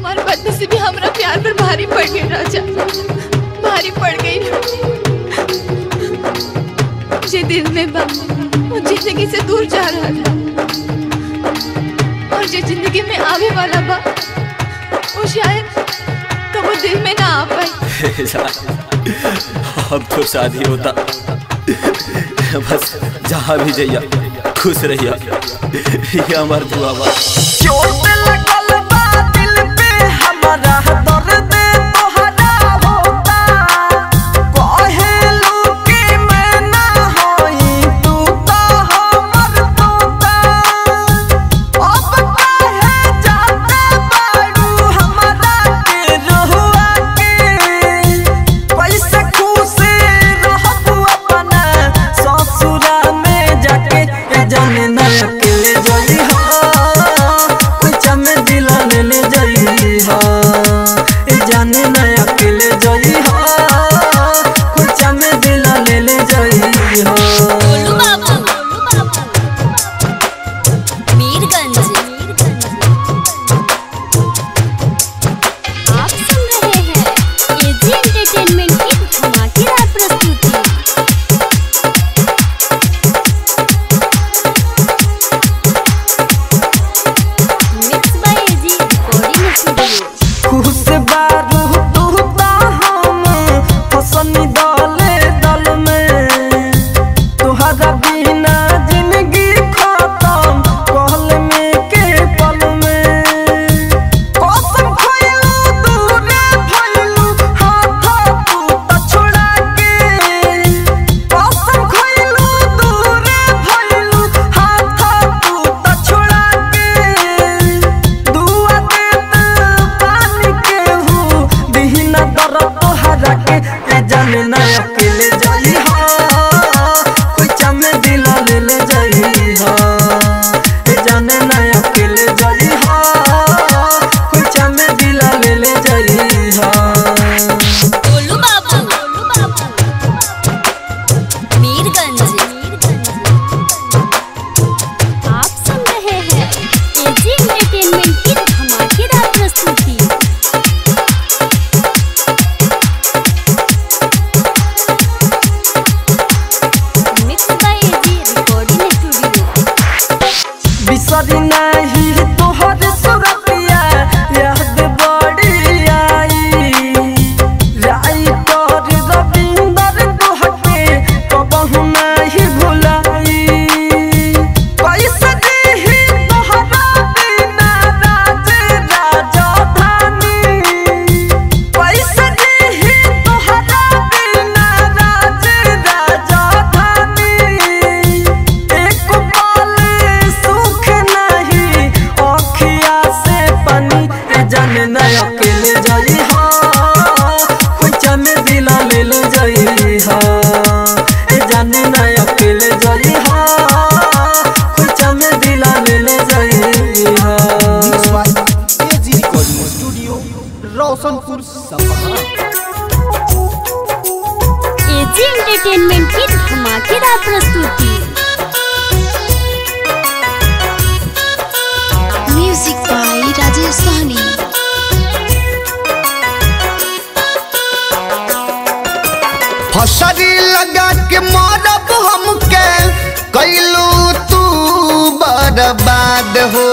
हमारे बदनसीबी हमरा प्यार पर भारी पड़ गई राजा भारी पड़ गई जे दिल में बा वो जिंदगी से दूर जा रहा था और जो जिंदगी में आवे वाला बा वो शायद कबो दिल में ना आ पाए अब तो शादी होता बस जहाँ भी जइया खुश रहिया ये हमार दुआ बा चोट लगल बा दिल पे हमारा दर्द तोहरा होता कहेलू कि मैं ना होई तू तो हमर तोता अब काहे जाते बाड़ू हमरा के रहुआ के कैसे खुश रहबू अपना ससुरा में जाके ए जाने ना अकेले जई हो कुछ में दिला ले ले जई हो ए जाने ना अकेले जई हो कुछ में दिला ले ले जई हो गोलू बाबू मीरगंज आप सुन रहे हैं एजी एंटरटेनमेंट की धमाकेदार प्रस्तुति mix by AG recording studio खुश बारू तू ता हम फसनी दले दल में तुहरा बिना जिंदगी खत्म कहल में के पल में कसम खइलू दूरे भइलू हाथ तू त छोड़ा के कसम खइलू दूरे भइलू हाथ तू त छोड़ा के दुआ देत पानी के हूँ दिहिना दर तोहरा के ए जाने ना अकेले जाई हो कोई चमे दिल ले ले जाई हो ए जाने ना अकेले जाई हो कोई चमे दिल ले ले जाई हो गोलू बाबू मीरगंज आप सुन रहे हैं एजी एंटरटेनमेंट की धमाकेदार प्रस्तुति mix by AG recording studio बिसरी नाही तोहर सुरतिया याद बड़ी आई राई तोर रविंदर तोहके कबहु नाही भुलाई कैसे देही तोहरा बिना राज राजधानी कैसे देही तोहरा बिना राज राजधानी एक पल सुख नहीं अखिया से पानी ए जाने ना अकेले जाई हो कुछ में दिला ले ले जाई हो ए जाने ना अकेले जाई हो कुछ में दिला ले ले जाई हो AG recording studio Roshanpur Sapaha AG entertainment की धमाकेदार प्रस्तुति म्यूजिक बाय राजेश सहनी फसरी लगा के मारब हमके कैलू तू बर्बाद हो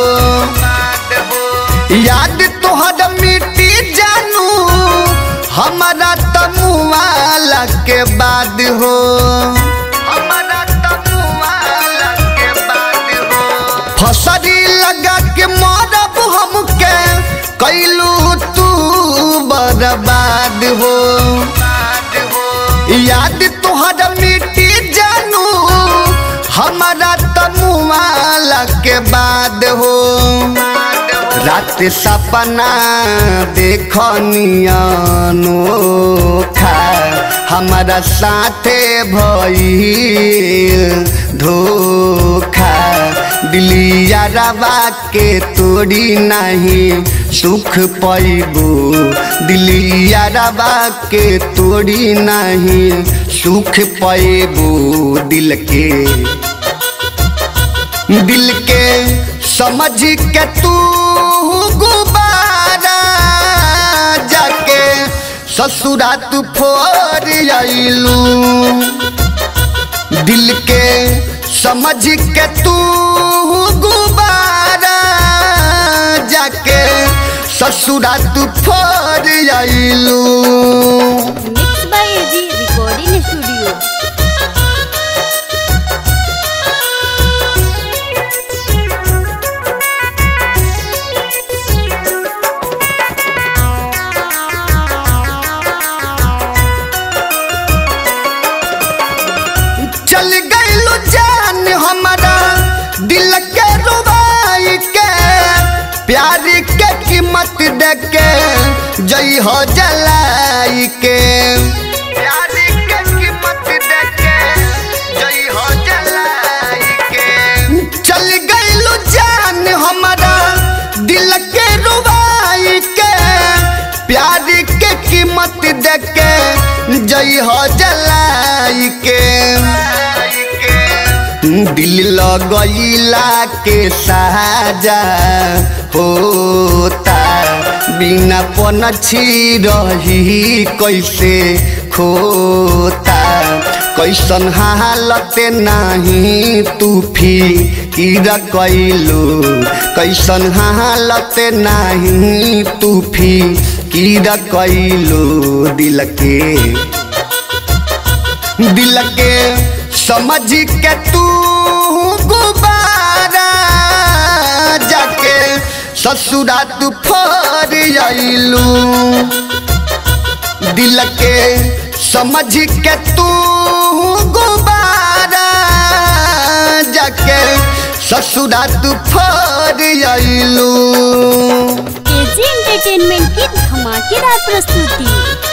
याद तोहर मिट्टी जानू हमारा तमुआला के बाद हो हमारा तमुआला के बाद हो फसरी लगा के मारब हमके कैलू तू बर्बाद हो याद तोहर मिट्टी जानू हमारा तमुआला के बाद हो रात सपना देखनियानो खा हमारा साथे भइल धोखा दिलिया रवा के तोड़ी नहीं सुख पैबू दिलिया रवा के तोड़ी नहीं सुख पैबू दिल के दिल के समझ के तू गुबारा ससुरा तू फोर आइलू दिल के समझ के तू गुबारा जाके ससुरा तू फोर आइलू mix by AG recording studio चल गइलू जान हमारा दिल के रुबाई के प्यार के कीमत दे के जई हो जलाई के प्यार के कीमत दे के जई हो जलाई के चल गइलू जान हमारा दिल के रुबाई के प्यार के कीमत दे के जई हो जलाई के दिल लगैला के साजा होता बिना पनछी रही कैसे खोता कैसन हालत नाही तू फिर कैलू कैसन हालत नाही तू फिर कैलू दिल के दिल के समझ के तू गुबारा जाके ससुरा तू फोर आइलू दिल के समझ के तू गुबारा जाके ससुरा तू फोर आइलू एजी एंटरटेनमेंट की धमाकेदार प्रस्तुति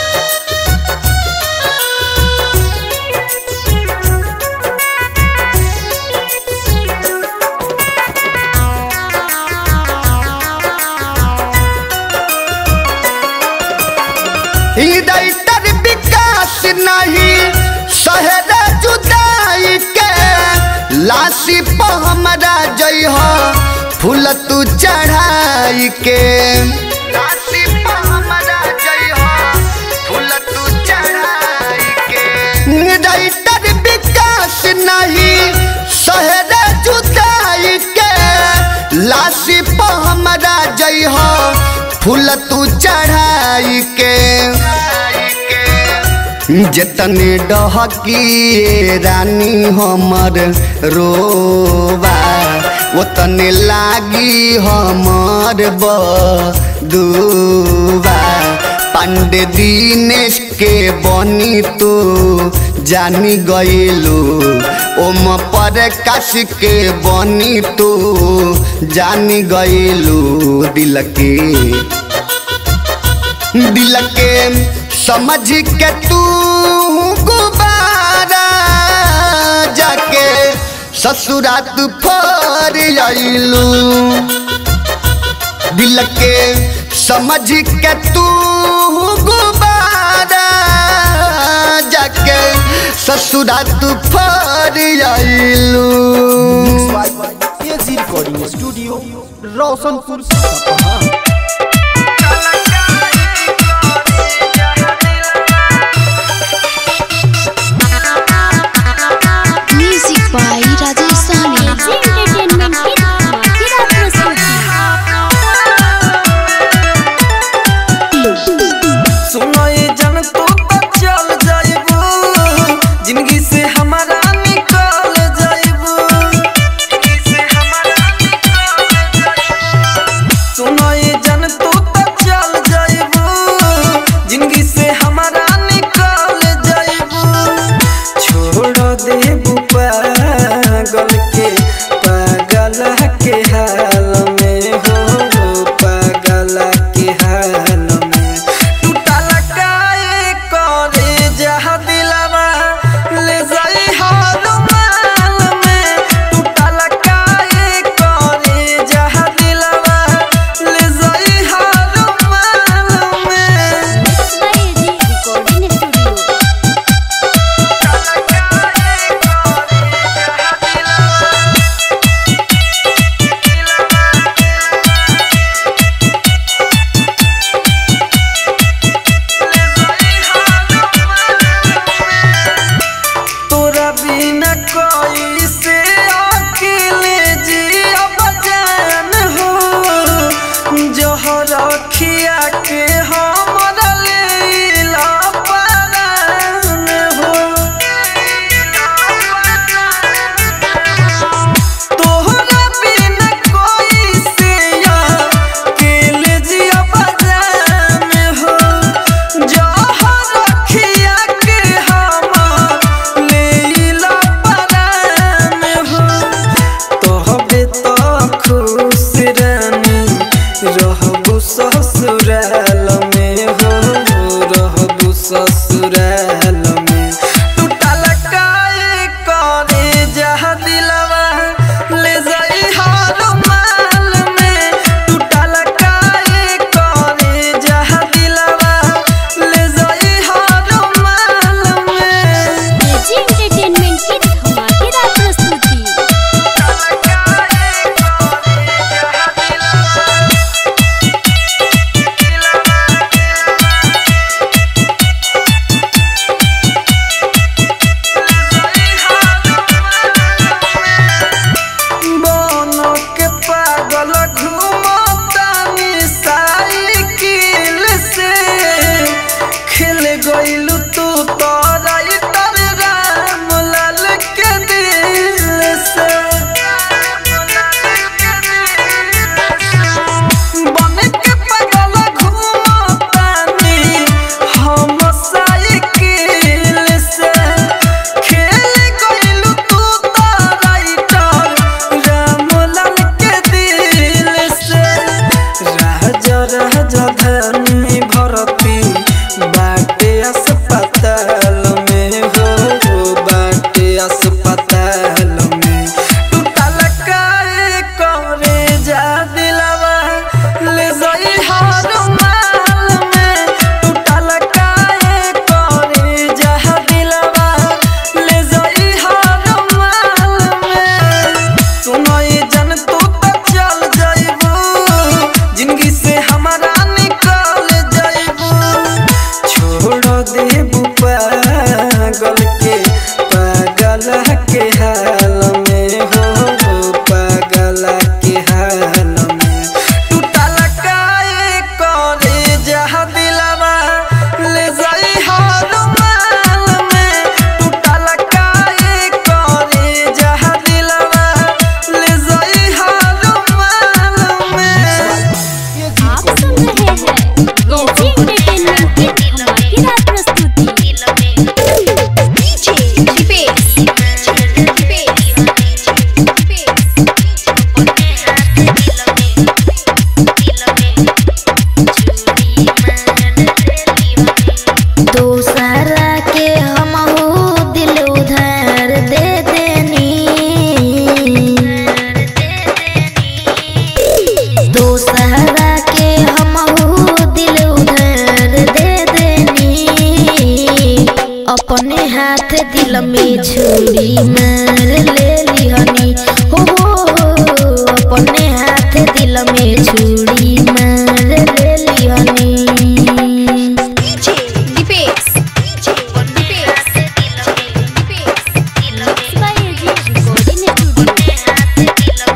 हृदय तर विकास नहीं शहर जुदाई के लाशी पर हमरा जई हो फूल तू चढ़ाई के लाशी पर हमरा जई हो फूल तू चढ़ाई के हृदय तर विकास नहीं शहर जुदाई के लाशी पर हमरा जई हो फूल तू चढ़ाई के जतने डहकी रानी हमर रोबा ओतने लागी हमर बदुबा पांडे दिनेश के बनी तू जानी गइलू ओम पर काश के बनी तू जानी गइलू दिल के दिल के समझ के तू गुबारा जाके ससुरा तू फोर आइलू दिल के समझ के तू गुबारा जाके ससुरा तू फोर आइलू AG recording studio Roshanpur Sapaha music by Rajesh Sahni AG entertainment की धमाकेदार प्रस्तुति सुनो ये जन तू तो चल जाइबू जिंदगी से हमारा निकल जाइबू जिंदगी से हमारा निकल जाइबू सुनो ये जन ससुराल में हो रहबू ससुराल में टूटल काए करे जहा दिलवा ले जाई हर माल में टूटल काए करे जहा दिलवा ले जाई हर माल में एजी एंटरटेनमेंट की धमाकेदार प्रस्तुति बन के पागल घूमतानी साइकिल से खेल गइलू तू तोरा तर राम लाल के दिल से बन के पागल घूमतानी हम साइकिल से खेल गइलू तू तोरा तर राम लाल के दिल से राजा राजा धनी भरती बाटे अस्पताल में हो बाटे अस्पताल में टूटल काए करे जा दिलवा ले जाई हर माल में टूटल काए करे जा दिलवा ले जाई हर माल में सुनो ये जन तू तो चल जाइबू जिंदगी से हमारा निकल जाइबू छोड़ देबू पागल के पागल के हाल में हो पागल के हाल में टूटल काए करे जहा दिलवा ले जाई हर माल में टूटल काए करे जहा दिलवा ले जाई हर माल में आप सुन रहे हैं एजी एंटरटेनमेंट की धमाकेदार प्रस्तुति दूसरा के हम दिल उधार दे देनी दूसरा के हम दिल उधार दे देनी अपने हाथ दिल में छुरी मार ले लिहनी हो हो हो, अपने हाथ दिल में छुरी मार ले लिहनी बाय एजी रिकॉर्डिंग स्टूडियो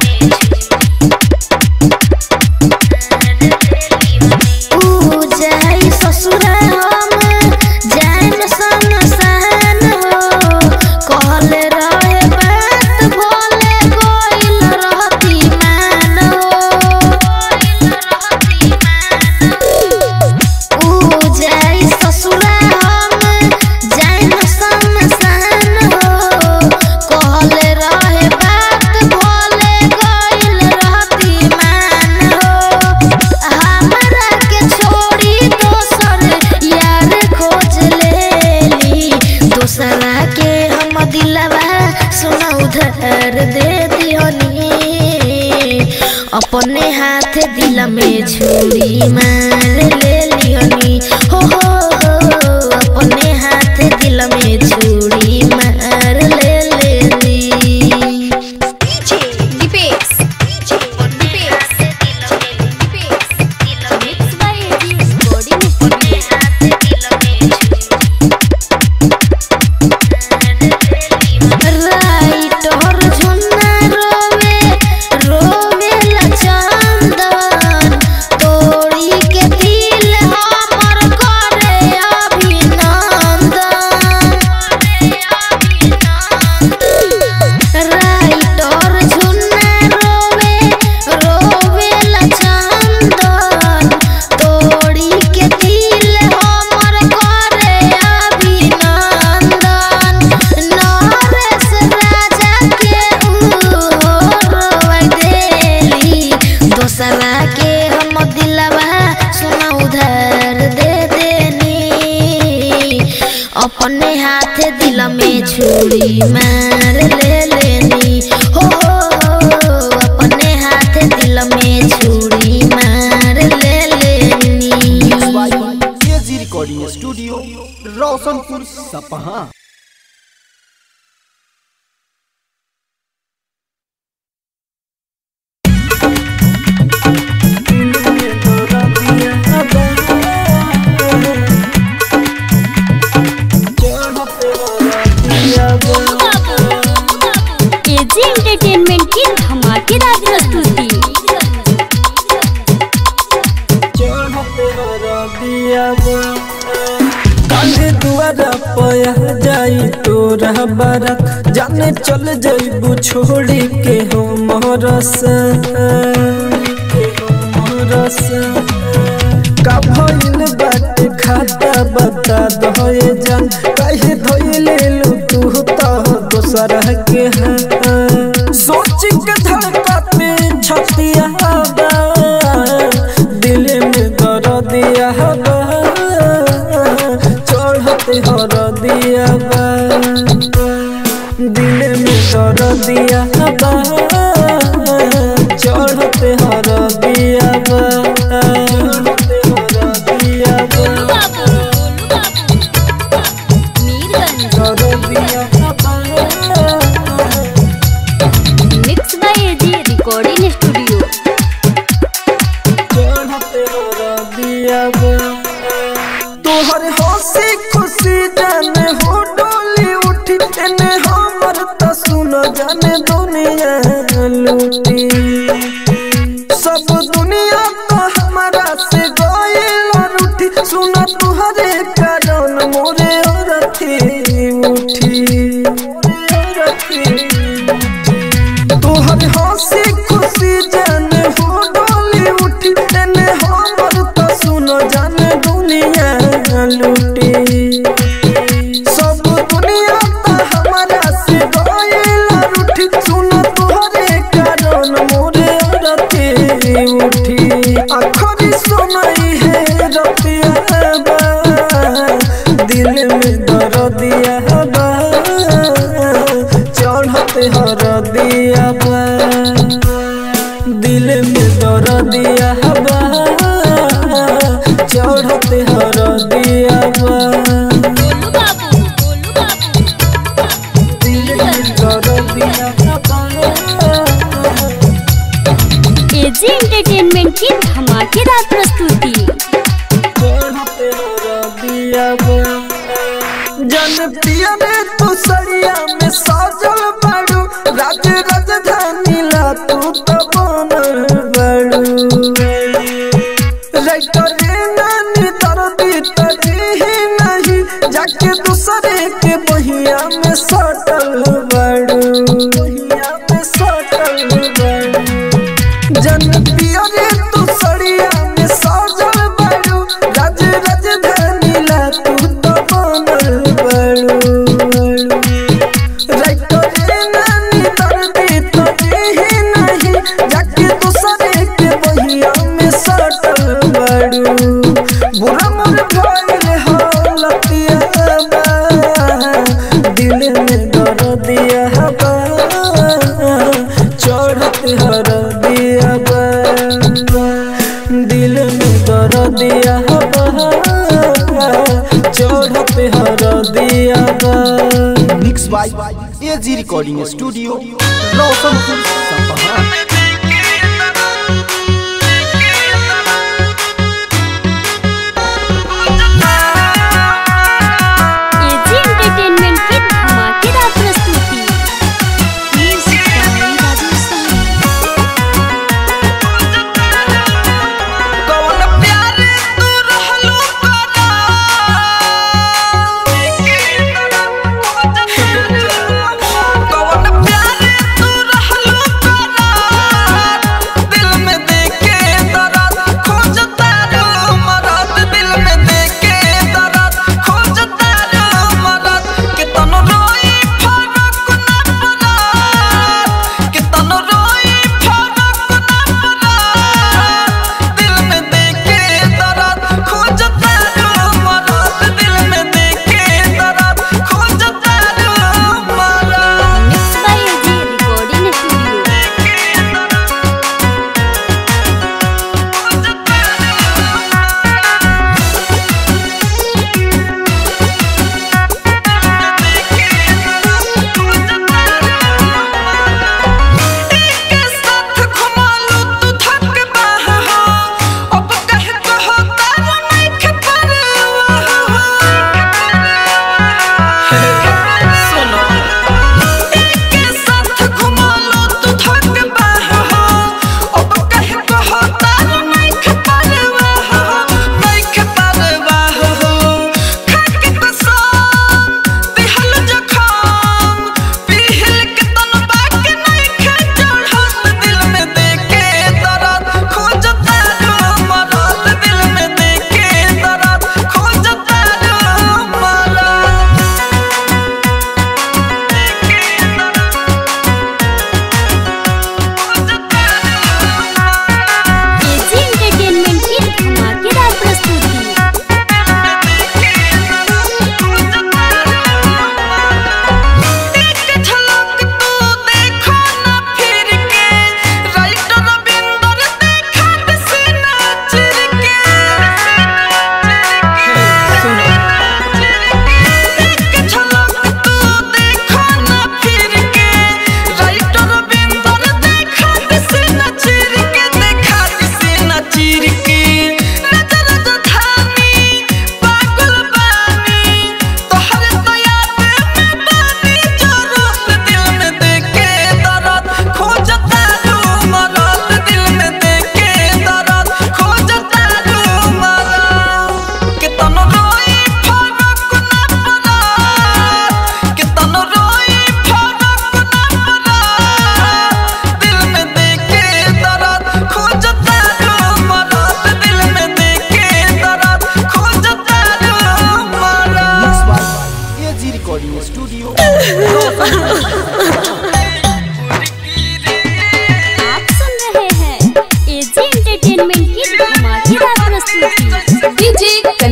ऊ जाई ससुरा हम जान सन सहन हो कहल रहे बात भोले गोइल रहती मान हो ऊ जाई ससुरा हम जान सन सहन हो कहल रहे बात भोले गोइल रहती मान हो हमरा के छोड़ी दोसर यार खोज लेली दोसरा के हम दिलवा सुना उधार दे दिहनी अपने हाथ दिल में छुरी मार ले लिहनी हो हो हो अपने हाथ दिल में छुरी मार ले लेली mix by AG recording studio writer Jhunna रोवे रोवे ला चंदन तोड़ी के दिल हमर में छुरी मार ले लेनी हो हो हो अपने हाथ दिल में छुरी मार ले लेनी KG recording studio Roshanpur Sapaha AG entertainment की धमाकेदार प्रस्तुति काहे दुआरा पया जाई तोरा बारात जाने चल जाइबू छोड़ी के हो मोरस मोरस का भइल बाटे खाता बता दहे जान काहे धइले लू तू तो दोसर के हाथ सोच के धड़कत में छतिया बा दिल में दर्दिया बा चढ़ते हर दिया बा दिल में दर्दिया बा चढ़ते हर दिया बा चढ़ते हर दिया बा हर दिया बा mix by AG recording studio तोहर हंसी खुशी जाने हो डोली उठी एने हमर त सुन जाने दुनिया लूटी सब दुनिया तो हमारा से गइल रूठी सुन तुहरे कारण मोरे औरथी उठी मोरे औरथी तोहर हंसी खुशी जाने हो डोली उठी तेने हमर तो सुनो जाने दुनिया लूटी सब दुनिया तो हमारा से गइल रूठी सुनो तोहरे कारण मोरे रति उठी आखरी सुनाई है रतिया बा दिल में दर्दिया बा चढ़ते हर दिया बा दिल में दर्दिया बा चढ़ते हर दिया बा दिल में दर्दिया बा एजी एंटरटेनमेंट की धमाकेदार प्रस्तुति जन पिया रे तू सरिया में साजल बड़ू राज राजधानी ला तू तो बनल बड़ू रे नानी दर्दी तजी नहीं जाके दूसरे के बहिया में सटल बड़ू बहिया में सटल बड़ू जन पिया रे तू सड़िया में साजल बड़ू राज राजधानी ला तू तो बनल बड़ू राइतो रे नानी दर्दी तो ही नहीं जाके दूसरे के बहिया में सटल बड़ू बुरा मन भइल हालतिया बा दिल में दर्दिया बा चढ़त हर दिया बा दिल में दर्दिया बा चढ़त हर दिया बा mix by AG recording studio Roshanpur Sapaha AG entertainment की धमाकेदार प्रस्तुति कौन प्यार तू रहलू कौन प्यार तू रहलू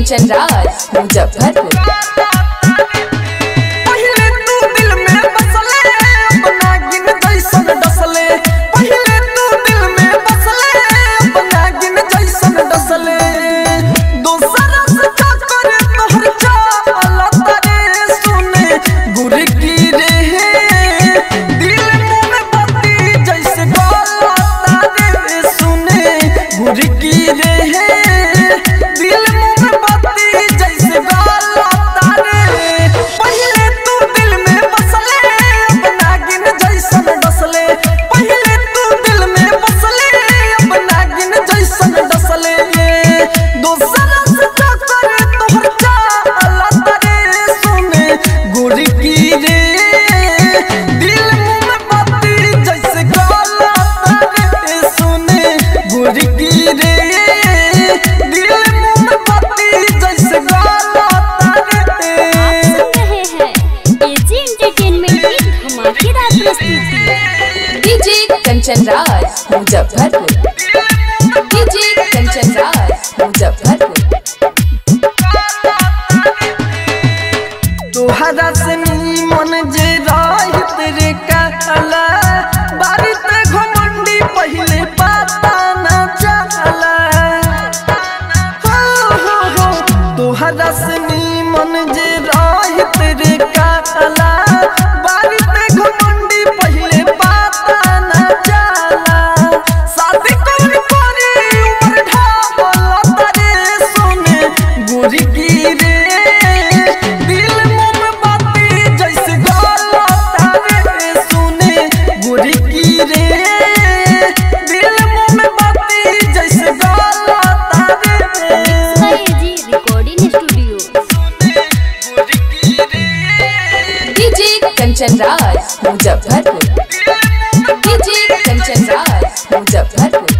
कंचन राज मुजफ्फरपुर पहिले तू दिल में बसले अपना गिन जैसन डसले पहिले तू दिल में बसले अपना गिन जैसन डसले दोसरा से चक्कर तोहर चाल तारे सुने गुर की रे दिल मुंह में बत्ती जैसे गाल तारे सुने गुर की रे दिल मुंह में बत्ती जैसे गाल तारे पहिले तू दिल में बसले अपना गिन जैसन डसले पहिले तू दिल में बसले अपना गिन जैसन डसले दोसरा से चक्कर तोहर चाल तारे सुने गुर की रे दिल मुंह में बत्ती जैसे गाल तारे सुने गुर की रे दिल मुंह में बत्ती जैसे गाल तारे सुन रहे हैं एजी एंटरटेनमेंट की धमाकेदार प्रस्तुति डीजे कंचन राज मुजफ्फरपुर डीजे कंचन राज मुजफ्फरपुर तोहरा से मन जे राह तेरे कहला बारिश घमंडी पहले पता न चला हो हो हो तोहरा से मन जे राह तेरे कहला बारिश घमंडी पहले पता न चला शादी कौन करे उम्र ढाबल तारे सोने गोरी की रे दिल मुंह में बाती जैसे गाल तारे सुने गोरी की रे दिल मुंह में बाती जैसे गाल तारे एजी रिकॉर्डिंग स्टूडियो गोरी की रे डीजे कंचन राज मुजफ्फरपुर डीजे कंचन राज मुजफ्फरपुर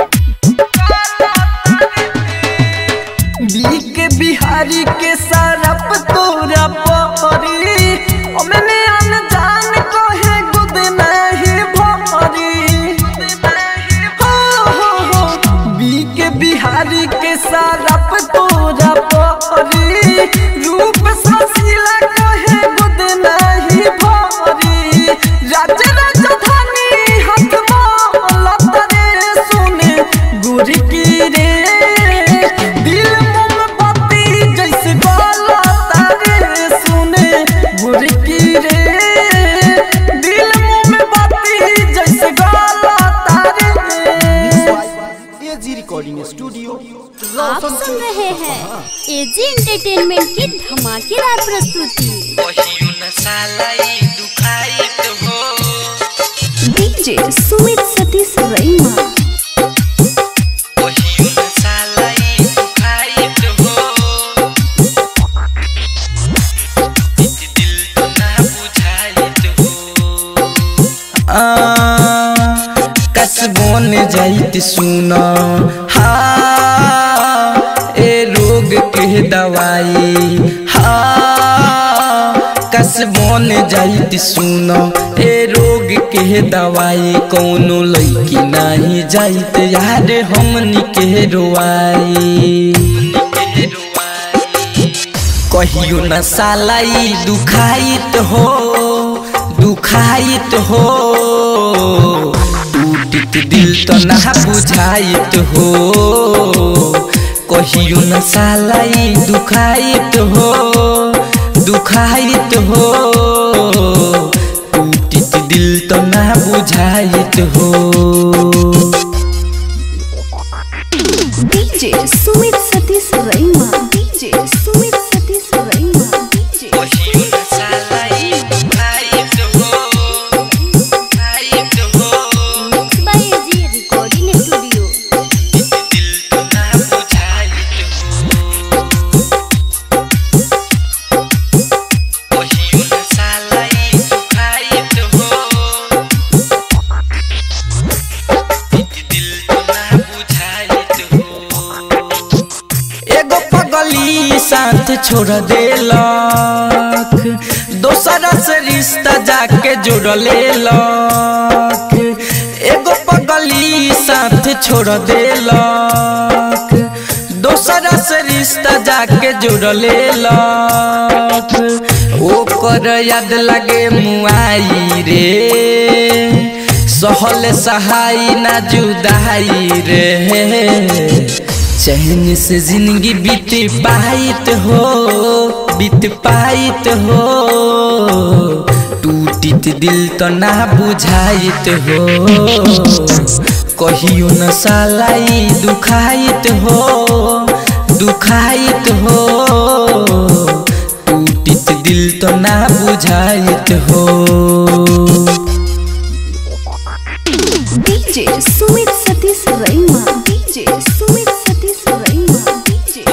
बीक बिहारी के सरप तोरा परी मैंने अनजान को है गुद नहीं भरी हो हो हो बीक बिहारी के सरप तोरा परी रूप ससीला को है गुद नहीं भरी राज राजधानी हाथ माला तरे सुने गुर की रे दिल मुंह में बाती जैसे गाला तारे सुने गुर की रे दिल मुंह में बाती जैसे गाला तारे एजी रिकॉर्डिंग स्टूडियो आप सुन रहे हैं एजी एंटरटेनमेंट की धमाकेदार प्रस्तुति डीजे सुमित सतीश रैमा कसबोन जाइत सुन हा ए रोग के दवाई हा कसबोन जाइत सुन ए रोग के दवाई कौनो लैकी नाही जाइत यार हमनी के रोआई कहियो न सालाई दुखाइत हो दुखाइत हो टूटित दिल तो ना बुझाइत हो कहियो न सालाई दुखाइत हो दुखाइत हो टूटित दिल तो ना बुझाइत हो DJ Sumit Satish Raima DJ Sumit Satish Raima DJ mix by AG recording studio एगो पगली साथ छोड़ देलक दोसरा से रिश्ता जाके जोड़ लेलक एगो पगली साथ छोड़ देलक दोसरा दोसरा से रिश्ता जाके जुड़ ले लख ओकर याद लगे मुआई रे सहल सहाई ना जुदाई रे चैन से जिंदगी बीत पाइत हो बीत पाइत हो टूटित दिल तो ना बुझाइत हो कहियो न सालाई दुखाइत हो दुखाइत हो टूटित दिल तो ना बुझाइत हो DJ Sumit Satish Raima DJ Sumit Satish Raima DJ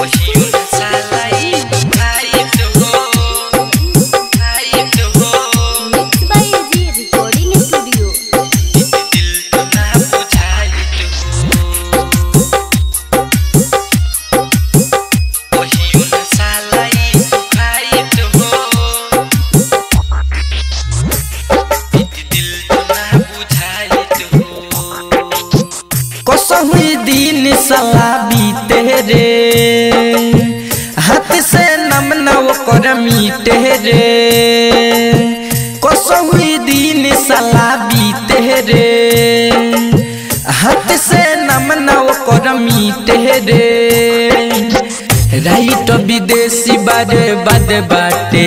mix by AG recording studio कसहुई दिन सला बीते रे हाथ से नम नव कर मीटे रे कसहुई दिन सला बीते रे हाथ से नम नव कर मीटे रे राइट विदेशी बारे बद बाटे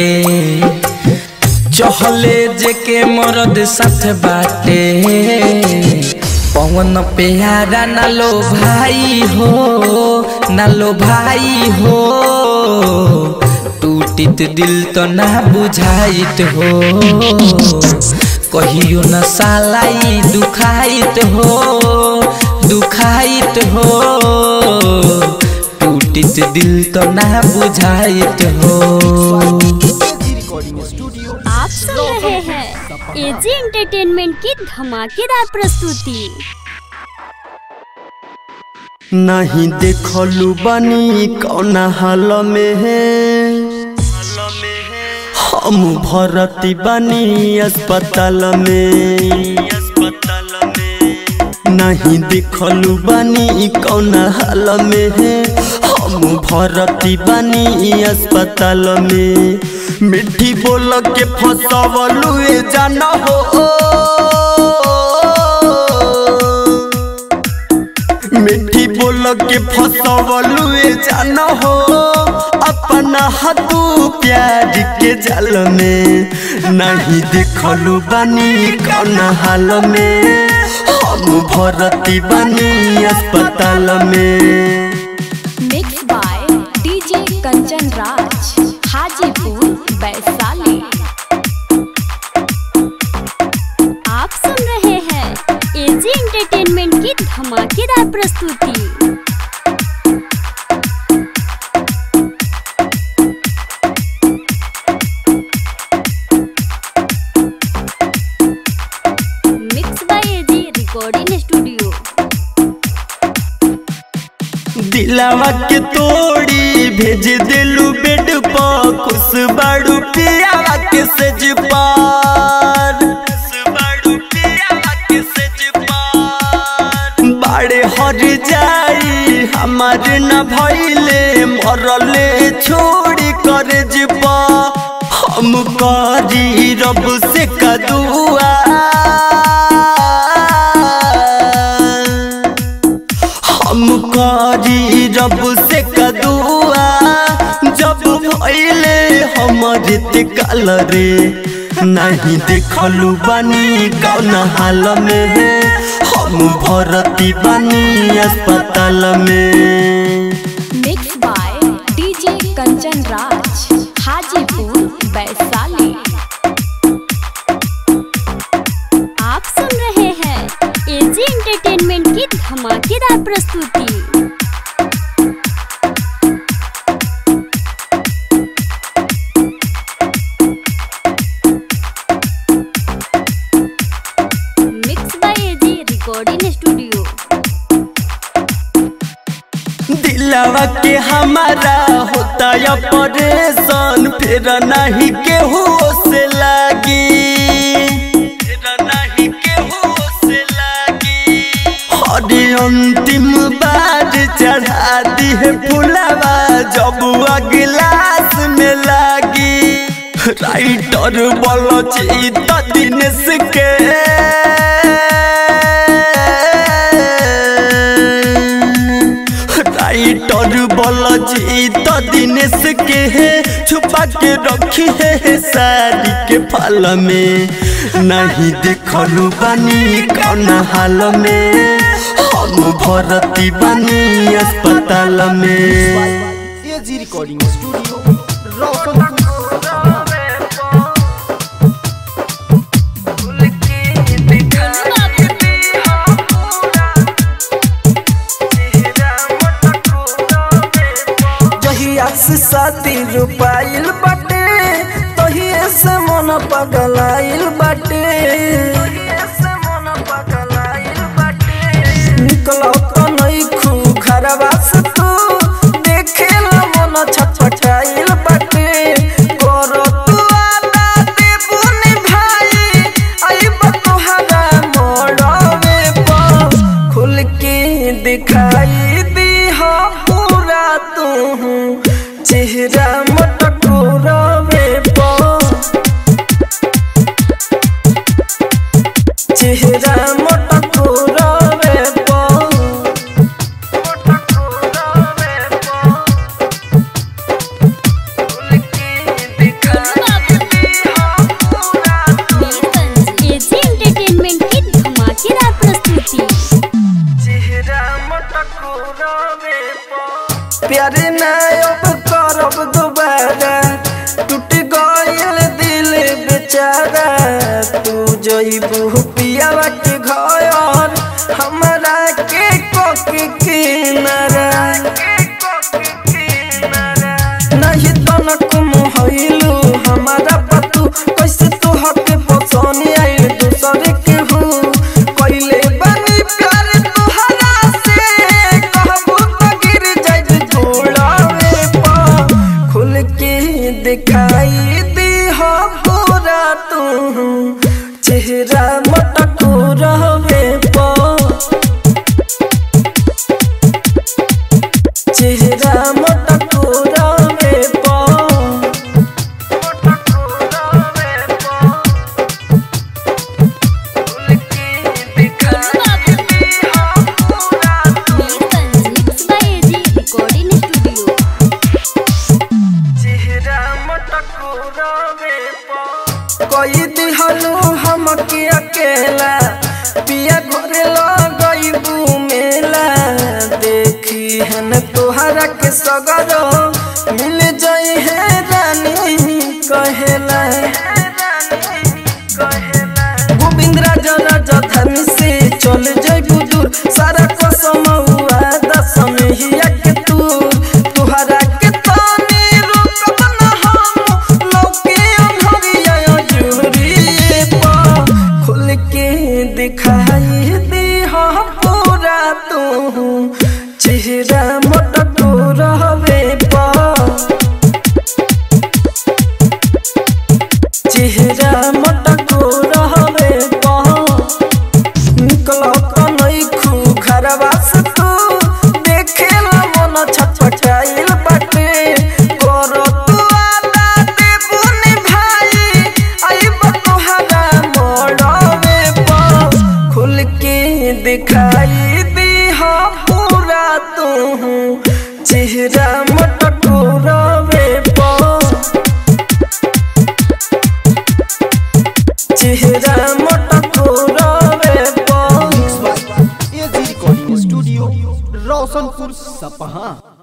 चहले जे के मरद साथ बाटे पवन प्यारा ना लो भाई हो ना लो भाई हो टूटित दिल तो ना बुझाइत हो कहियो न सालाई दुखाइत हो दुखाइत हो टूटित दिल तो ना बुझाइत हो रिकॉर्डिंग स्टूडियो आप सुन रहे हैं एजी एंटरटेनमेंट की धमाकेदार प्रस्तुति नहीं देखलू बनी कौन हाल में है हम भरती बनी अस्पताल में नहीं देखलू बनी कौन हाल में है हम भरती बनी अस्पताल में मिट्टी बोल के फसवलू जान हो मिट्टी बोल के फसवलू जान हो अपना हाथू प्यार के जल में नहीं देखलू बनी कौन हाल में हम भरती बनी अस्पताल में mix by DJ Kanchan Raj Hajipur Vaishali आप सुन रहे हैं एजी एंटरटेनमेंट की धमाकेदार प्रस्तुति mix by AG recording studio दिलावा के तोड़ी भेज दिलू बेड पर खुश बाड़ू पियावा के सज पार बाड़े हर जाई हमार न भइले मरले छोड़ी कर जपा हम करी रब से कदुआ हम करी रब से कदुआ जब भइले हमर काल रे नहीं देखलू बनी कौन हाल में हम भरती बनी अस्पताल में mix by DJ Kanchan Raj Hajipur Vaishali आप सुन रहे हैं एजी एंटरटेनमेंट की धमाकेदार प्रस्तुति mix by AG recording studio दिलवा के हमारा होता या परेशान फिर नहीं केहू से लागी फिर नहीं केहू से लागी हरे अंतिम बार चढ़ा दी है फुलावा जब गिलास में लागी राइटर बोलो चित दिनेश के राइटर बोलो चित दिनेश के है छुपा के रखी है साड़ी के फल में नहीं देखलू बनी कौन हाल में हम भरती बनी अस्पताल में एजी रिकॉर्डिंग स्टूडियो रोशनपुर सपहा जहिया से साथी रुपाइल बाटे तहिए से मन पगलाइल बाटे निकलो तो नहीं खू घरवा से तू देखे ला मन छटपटाइल बाटे करो तू आला देबुनी भाई आइब तोहरा मोड़वे पर खुल के दिखाई दी हो पूरा तू चेहरा मटको रवे पर चेहरा मटको रवे पर एजी एंटरटेनमेंट की धमाकेदार प्रस्तुति प्यारे ना अब करब दोबारा टूट गइल दिल बेचारा तू जइबू पियावा के घर हमरा के कोके किनारा नहीं तनक मोहइलू हमारा पतू कैसे तू हके पसंद आई दूसरे के हूँ कैले बनी प्यार तुहरा से कहबू तो गिर जाई धूड़ावे पा खुल के दिखाई दी हो पूरा तू चेहरा मटको रहवे पा चेहरा मटको रहवे पा mix by AG recording studio कोई दिहलू हम के अकेला पिया घरे लगइबू मेला देखी हन तोहरा के सगरो मिल जाई है रानी कहेला गोविंद राजा राजा धर्म से चल जइबू दूर सारा कसम हुआ दसम ही के तू तुहरा के तानी रुकब न हम लौके अंधरिया जुरिए पा खुल के दिखाई दे हो पूरा तू चेहरा मटको रहवे पा चेहरा मटको रहवे पा निकलो तो नहीं खू घरवा से तू देखे ला मन छटपटाइल बाटे करो तू आला देबुनी भाई आइब तोहरा मोड़वे पर खुल के दिखाई दी हो पूरा तू चेहरा मटको रवे पर चेहरा मटको रवे पर एजी रिकॉर्डिंग स्टूडियो रोशनपुर सपहा